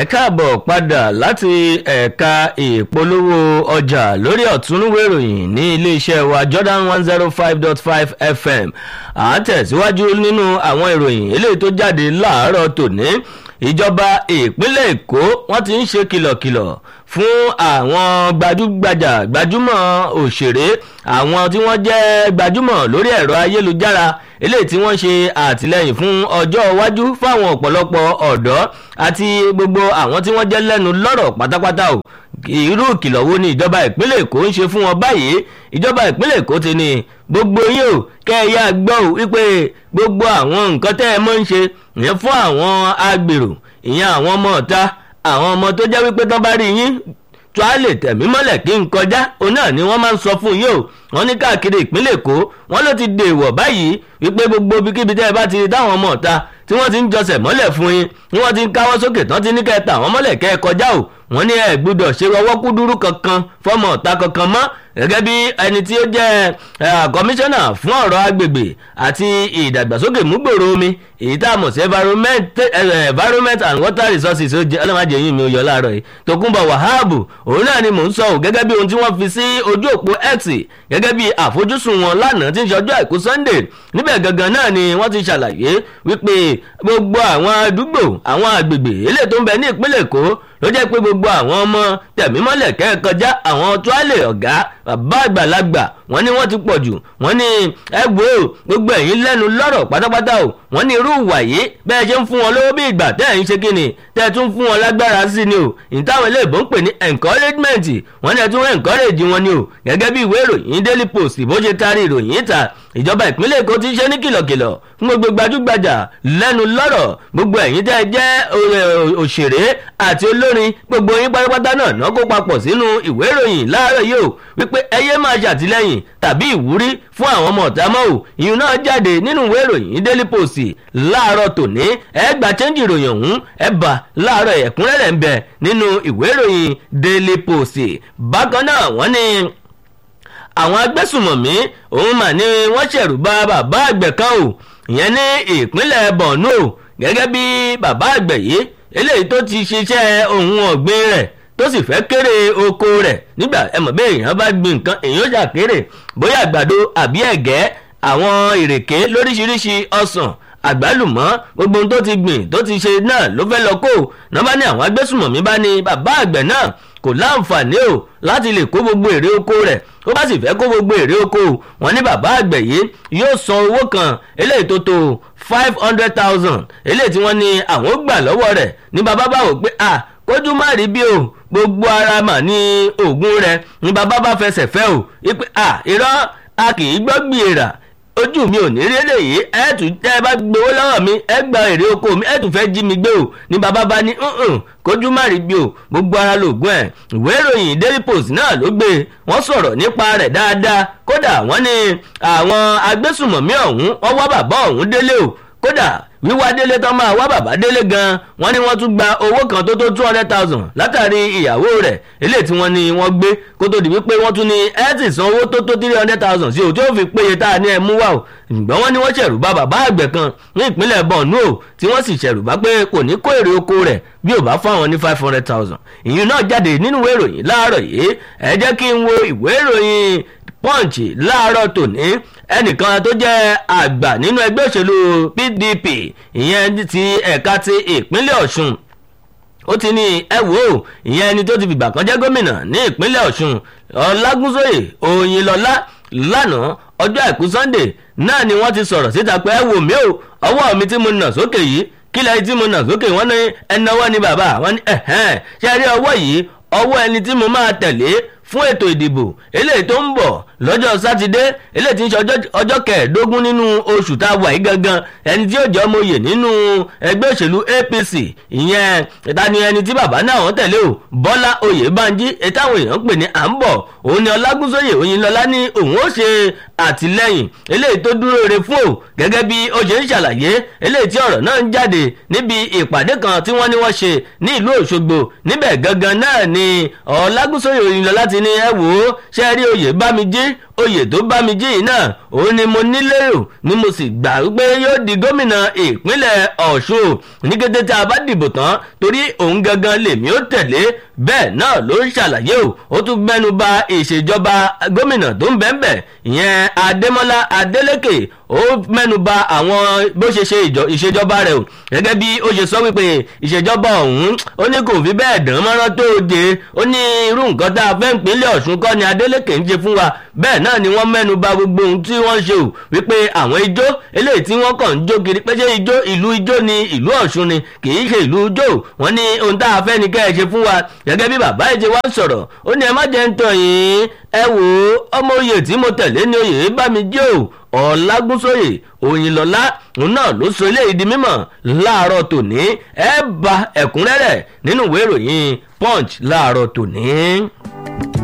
ẹ káàbọ̀ padà láti ẹ̀ka ìpolówó ọjà lórí ọ̀túnúwé ìròyìn ní iléeṣẹ́ wa Jordan one zero five dot five FM à ń tẹ̀síwájú nínú àwọn ìròyìn eléyìí tó jáde láàárọ̀ tòní ìjọba ìpínlẹ̀ Èkó wọ́n ti ń ṣe kìlọ̀kìlọ̀ fún àwọn gbajúgbajà gbajúmọ̀ òṣèré àwọn tí wọ́n jẹ́ gbajúmọ̀ lórí ẹ̀rọ ayélujára eléyìí tí wọ́n ṣe àtìlẹ́yìn fún ọjọ́ iwájú fáwọn ọ̀pọ̀lọpọ̀ ọ̀dọ́ àti gbogbo àwọn tí wọ́n jẹ́ lẹ́nu lọ́rọ̀ pátápátá o irú ìkìlọ̀ wo ni ìjọba ìpínlẹ̀ Èkó ń ṣe fún wọn báyìí ìjọba ìpínlẹ̀ Èkó ti ní gbogbo yín o kẹ́ ẹ yá gbọ́ ò wípé gbogbo àwọn nǹkan tẹ́ ẹ mọ́ ń ṣe ìyẹn fún àwọn agbèrò ìyẹn àwọn ọmọ ọ̀ta àwọn ọmọ tó jẹ́ wípé tán bá rí yín tó a lè tẹ̀mí mọ́lẹ̀ kí n kọjá òun náà ni wọ́n máa ń sọ fún yín o wọ́n ní káàkiri ìpínlẹ̀ Èkó wọ́n ló ti dèèwọ̀ báyìí wípé gbogbo ibikíbi tẹ́ ẹ bá ti rí táwọn ọmọ ọ̀ta tí wọ́n ti ń jọsẹ̀ mọ́lẹ̀ fún yín ni wọ́n ti ń káwọ́ sókè tán ti ní kẹ́ ta àwọn mọ́lẹ̀ kẹ́ ẹ kọjá o wọ́n ní ẹ gbọ́dọ̀ ṣe ọwọ́ kúdúrú kankan fọmọ ọ̀ta kankan mọ́ gẹ́gẹ́ bí ẹni tí ó jẹ́ kọmíṣánná fún ọ̀rọ̀ agbègbè àti ìdàgbàsókè múgbòrò omi èyí tá a mọ̀ sí environment and water resources ọlọ́mọdé yìí mi ò yọ láàárọ̀ yìí Tókunbọ̀ Wàhábù òun náà ni mò ń sọ ò gẹ́gẹ́ bí ohun tí wọ́n fi sí ojú òpó X gẹ́gẹ́ bí àfojúsùn wọn lánàá tí ń ṣe ọjọ́ àìkú Sunday níbẹ̀ gangan náà ni wọ́n ti ṣàlàyé wípé gbogbo àwọn àdúgbò àwọn àgbègbè eléyìí tó ń bẹ ní ìpínlẹ̀ Èkó ló jẹ́ pé gbogbo àwọn ọmọ tẹ̀mímọ́lẹ̀ kẹ́ẹ̀kọjá àwọn tuálè ọ̀gá bàbá àgbàlagbà wọ́n ní wọ́n ti pọ̀ jù wọ́n ní ẹ wò ó gbogbo ẹ̀yin lẹ́nu lọ́rọ̀ pátápátá o wọ́n ní irú ìwà yìí bẹ́ẹ̀ ṣe ń fún wọn lówó bí ìgbà tẹ́ ẹ̀ ń ṣe kíni tẹ́ ẹ tún fún wọn lágbára sí ni o ìtàwọn eléèbó ń pè ní encouragement wọ́n ní ẹ tún encourage wọn ni o gẹ́gẹ́ bí ìwé ìròyìn Daily Post bó ṣe taari ìròyìn ìta ìjọba ìpínlẹ̀ Èkó ti ṣe ní kìlọ̀kìlọ̀ fún gbogbo gbajúgbajà lẹ́nu lọ́rọ̀ gbogbo ẹ̀yin tẹ́ ẹ jẹ́ òṣèré àti olórin gbogbo yín pátápátá náà náà kó papọ̀ sínú ìwé ìròyìn láàárọ̀ yìí o wípé ẹyẹ máa ṣàtìlẹ́yìn tàbí ìwúrí fún àwọn ọmọ ọ̀tá mọ́ o ìyún náà jáde nínú ìwé ìròyìn Daily Post láàárọ̀ tòní ẹ gba chẹ́ńjì ìròyìn ọ̀hún ẹ bá láàárọ̀ ẹ̀kúnrẹ́rẹ́ ń bẹ nínú ìwé ìròyìn Daily Post bákan náà wọ́n ní àwọn agbésùmọ̀mí òun mà ní wọ́n ṣẹ̀rù bà bàbá àgbẹ̀ kan o ìyẹn ní ìpínlẹ̀ Borno gẹ́gẹ́ bí bàbá àgbẹ̀ yìí eléyìí tó ti ṣiṣẹ́ ohun ọ̀gbìn rẹ̀ tó sì fẹ́ kéré oko rẹ̀ nígbà ẹ mọ̀ bí èèyàn bá gbin nǹkan èèyàn jà kéré bóyá àgbàdo àbí ẹ̀gẹ́ àwọn ìrèké lóríṣiríṣi ọsàn àgbálùmọ́ gbogbo ohun tó ti gbìn tó ti ṣe náà ló fẹ́ lọ kó náà bá ní àwọn agbésùmọ̀mí bá ní bàbá àgbẹ̀ náà kò láǹfààní o láti lè kó gbogbo èrè oko rẹ̀ ó bá sì fẹ́ kó gbogbo èrè oko wọn ní bàbá àgbẹ̀ yìí yóò san owó kan eléyìí tó tó five hundred thousand eléyìí tí wọ́n ní àwọn gbà lọ́wọ́ rẹ̀ ní bàbá bá wò pé à kójú má rí bí o gbogbo ara mà ní oògùn rẹ̀ ní bàbá bá fẹsẹ̀ fẹ́ o wípé à irọ́ a kì í gbọ́ gbìyàrá ojú mi ò ní rí eléyìí ẹ tún tẹ ẹ bá gbowó lọ́wọ́ mi ẹ gba èrè oko mi ẹ tún fẹ́ jí mi gbé o ní bàbá bá ní kójú má rí bí o gbogbo ara lògùn ẹ̀ ìwé ìròyìn Daily Post náà ló gbé wọ́n sọ̀rọ̀ nípa rẹ̀ dáadáa kódà wọ́n ní àwọn agbésùmọ̀mí ọ̀hún wọ́n wá bàbá ọ̀hún délé o kódà wíwá délé tán máa wá bàbá délé gan wọ́n ní wọ́n tún gba owó kan tó tó two hundred thousand látàrí ìyàwó rẹ̀ eléyìí tí wọ́n ní wọ́n gbé kó tó di wípé wọ́n tún ní ẹ ti san owó tó tó three hundred thousand sí o tí ó fi péye tá a ní ẹ mú wá o ṣùgbọ́n wọ́n ní wọ́n ṣẹ̀rù bá bàbá àgbẹ̀ kan ní ìpínlẹ̀ Borno o tí wọ́n sì ṣẹ̀rù bá pé kò ní kó èrè oko rẹ̀ bí ò bá fáwọn ní five hundred thousand ìyún náà jáde nínú ìwé ìròyìn láàárọ̀ yìí ẹ jẹ́ kí n wo ìwé ìròyìn punch láàárọ̀ tòní ẹnìkan tó jẹ́ àgbà nínú ẹgbẹ́ òṣèlú PDP ìyẹn ti ẹ̀ka ti ìpínlẹ̀ Ọ̀ṣun ó ti ní ẹ wò ó ìyẹn ẹni tó ti fìgbà kan jẹ́ gómìnà ní ìpínlẹ̀ Ọ̀ṣun Ọlágúnsóyè Òyìnlọ́lá lánàá ọjọ́ àìkú Sunday náà ni wọ́n ti sọ̀rọ̀ síta pé ẹ wò mí o ọwọ́ mi tí mo nà sókè yìí kílẹ̀ tí mo nà sókè wọ́n ní ẹnáwó ni bàbá wọ́n ní ẹ̀hẹ́n ṣe rí ọwọ́ yìí ọwọ́ ẹni tí mo máa tẹ̀lé fún ètò ìdìbò eléyìí tó ń bọ̀ lọ́jọ́ sátidé eléyìí tí ń ṣe ọjọ́ kẹẹ̀ẹ́dógún nínú oṣù tá a wà yìí gangan ẹni tí yóò jẹ́ ọmọ oyè nínú ẹgbẹ́ òṣèlú APC ìyẹn ìta ni ẹni tí bàbá náà wọ́n tẹ̀lé o Bọ́lá Oyèbánjí ètàwọn èèyàn ń pè ní à ń bọ̀ òun ni Ọlágúnsóyè Oyinlọ́lá ní òun ó ṣe àtìlẹ́yìn eléyìí tó dúró re fún o gẹ́gẹ́ bí ó ṣe ń ṣàlàyé eléyìí tí ọ̀rọ̀ náà ń jáde níbi ìpàdé kan tí wọ́n ní wọ́n ṣe ní ìlú Òṣogbo níbẹ̀ gangan náà ni Ọlágúnsóyè Oyinlọ́lá ti ní ẹ wò ó ṣe rí Oyèbámijí oyè tó bá mi jí yìí náà òun ni mo nílérò ni mo sì gbà pé yóò di gómìnà ìpínlẹ̀ ọ̀ṣun ní kété tí a bá dìbò tán torí òun gangan lèmi ó tẹ̀lé bẹ́ẹ̀ náà ló ń ṣàlàyé o ó tún mẹ́nu ba ìṣèjọba gómìnà tó ń bẹ́ẹ̀ ìyẹn adémọ́lá adélékè ó mẹ́nu ba àwọn bó ṣe ṣe ìṣèjọba rẹ̀ o gẹ́gẹ́ bí ó ṣe sọ wípé ìṣèjọba ọ̀hún ó ní kò fi bẹ́ẹ̀ dán mọ́rán tó de ó ní irú nǹkan tá a fẹ́ ń pinlẹ̀ ọ̀ṣun kọ́ ni adélékè ń ṣe fún wa bẹ́ẹ̀ náà ni wọ́n mẹ́nu ba gbogbo ohun tí wọ́n ṣe o wípé àwọn ijó eléyìí tí wọ́n kàn ń jó kiri pé ṣé ijó ìlú ijó ni ìlú ọ̀ṣun ni kì í ṣe ìlú ijó wọ́n ní ohun tá a fẹ́ ni kẹ́ ẹ ṣe fún wa gẹ́gẹ́ bí bàbá ìṣe wá sọ̀rọ̀ ó ní ẹ má jẹ́ ń tàn yín ẹ wò ó ọmọ oyè tí mo tẹ̀lé ní oyè bá mi jẹ́ o ọ̀làgúnsóyè òyìnlọ́lá òun náà ló sọ eléyìí di mímọ̀ láàárọ̀ tòní ẹ bá ẹ̀kúnrẹ́rẹ́ nínú ìwé ìròyìn punch láàárọ̀ tòní.